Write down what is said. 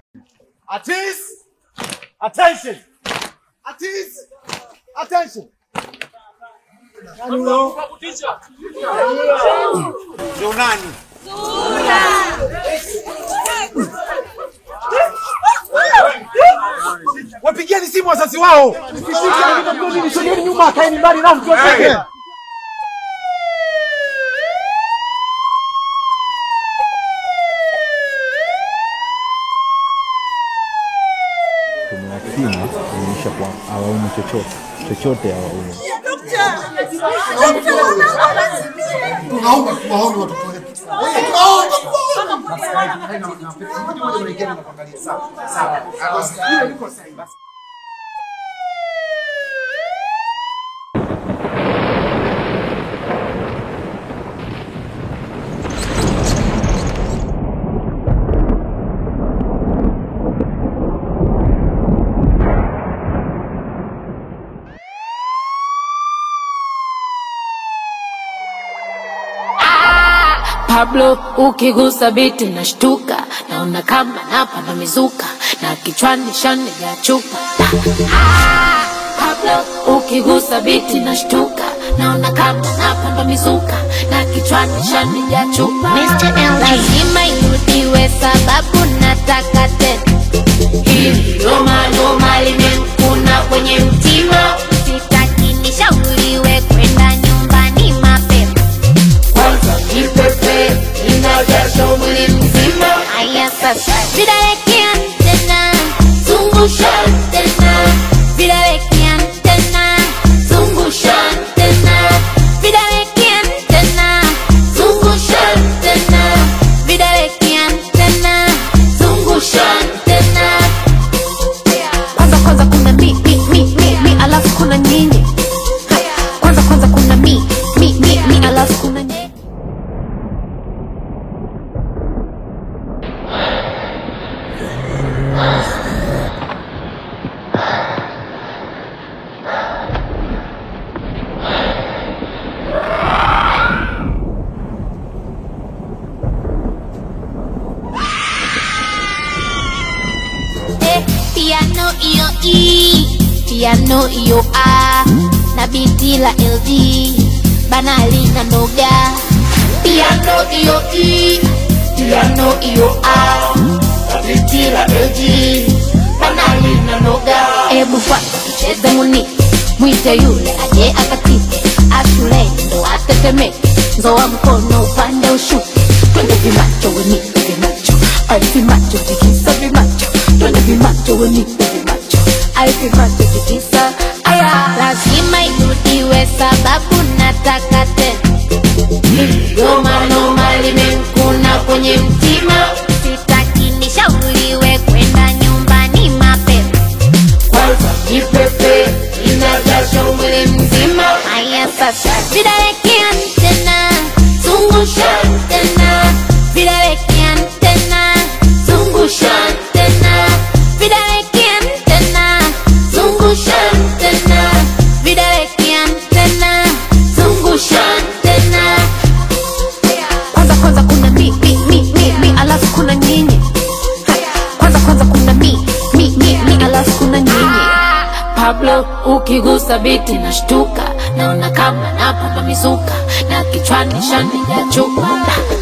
Artists, attention. Artists, attention. Ndio nani? Wapigieni simu wazazi wao. Nisogeni nyuma, kaeni mbali nao mtoke. tumewapima kuonyesha kwa hawaumu chochote chochote hawaumu. Tunaomba tuwaone watoto wetu. Tunaomba tuwaone. Pablo ukigusa biti nashtuka, naona kama napanda mizuka na kichwani shani ya chupa. Ah, Pablo ukigusa biti nashtuka, naona kama napanda mizuka na kichwani shani ya chupa. Mr. L lazima irudiwe sababu nataka tena. Hili loma loma limemkuna kwenye mtima, sitaki nishauriwe kwenda nyumbani mapema kwanza nipepe inajasho mwili mzima. Haya sasa, vidawekea tena, zungusha tena, vidawekea tena, zungusha tena, vidawekea tena, zungusha tena, vidawekea tena, zungusha tena. Kwanza kwanza kuna mi mi mi mi mi, alafu kuna nyinyi. Ha, Kwanza kwanza kuna mi mi mi mi, alafu kuna nyinyi. Eh, piano iyo E, piano iyo A, na biti la LG, banali na noga. Piano iyo E, piano iyo A, na biti la LG, banali na noga. Ebu kwanza tucheze muni, mwite yule aje akatike, ashule ndo atetemeke, nzoa mkono upande ushuke, twende vimacho wenipe vimacho, ai vimacho tikisa vimacho, twende vimacho wenipe vimacho, ai vimacho tikisa aya, lazima irudiwe sababu nataka tena. Goma noma limemkuna kwenye mtima, sitaki nishauriwe kwenda nyumbani mapema kwanza nipepe inajasho mwili mzima. Haya sasa, vidawekea tena, zungusha tena, vidawekea tena, zungusha tena, vidawekea tena, zungusha tena, vidawekea tena, zungusha tena. Kwanza kwanza kuna mi mi mi mi mi, alafu kuna nyinyi. Ha, Kwanza kwanza kuna mi mi mi mi, alafu kuna nyinyi. Pablo ukigusa biti nashtuka, naona kama napanda mizuka na kichwani shani ya chupa.